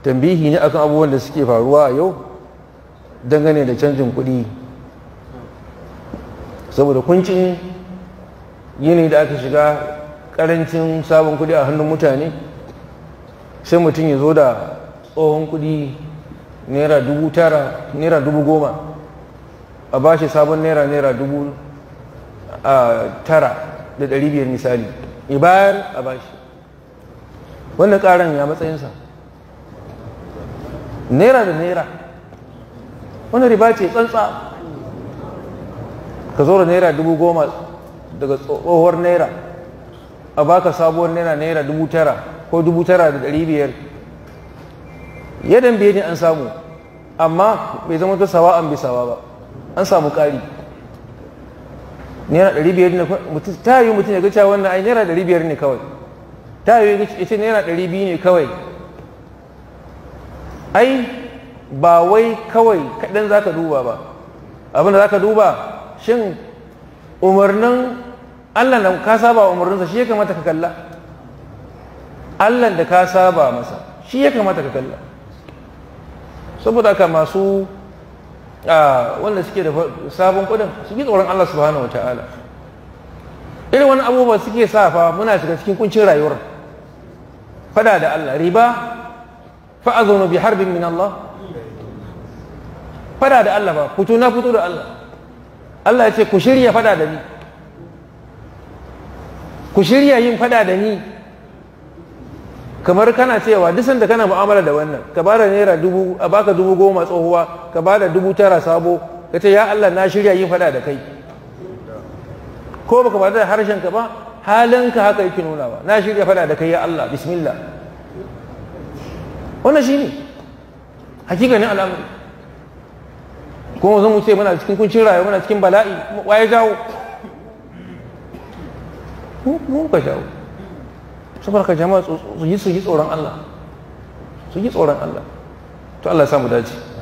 tambihi ne akan abubuwan da suke faruwa a yau dangane da canjin kuɗi saboda kuncin yini da aka shiga karancin sabon kuɗi a hannun mutane sai mutum ya zo da tsohon kuɗi naira dubu tara naira dubu goma a bashi sabon naira naira dubu tara da ɗari biyar misali ya bayar a bashi wannan ƙaran ya matsayinsa naira da naira wani riba ce tsantsa ka zo da naira dubu goma daga tsohuwar naira a baka sabuwar naira naira dubu tara ko dubu tara da ɗari biyar yadan biye ne an samu amma bai zama ta sawa an bisawa ba an samu ƙari naira ɗari biyar ne ta yi mutum ya ga cewa wannan ai naira ɗari biyar ne kawai ta yi ya ce naira ɗari biyu ne kawai ai ba wai kawai kaɗan za ka duba ba abin da za ka duba shin umarnin allah da ka saba umarninsa shi ya kamata ka kalla allah da ka saba masa shi ya kamata ka kalla saboda haka masu wanda suke da sabon kudin su yi tsoron allah subhanahu wa ta'ala irin wani abubuwa suke sa fa muna shiga cikin kuncin rayuwar fada da allah riba fa'azunu bi harbin min allah fada da allah ba fito na fito da allah Allah ya ce ku shirya fada da ni ku shirya yin fada da ni kamar kana cewa duk sanda kana mu'amala da wannan ka ba da naira dubu a baka dubu goma tsohuwa ka ba da dubu tara sabo ka ce ya Allah na shirya yin fada da kai ko baka ba da harshen ka ba halinka haka yake nuna ba na shirya fada da kai ya Allah bismillah wannan shine hakikanin al'amari kuma zan wuce muna cikin kuncin rayuwa muna cikin bala'i waye jawo mu ka jawo saboda ka jama'a su yi tsoron Allah su yi tsoron Allah to Allah ya samu dace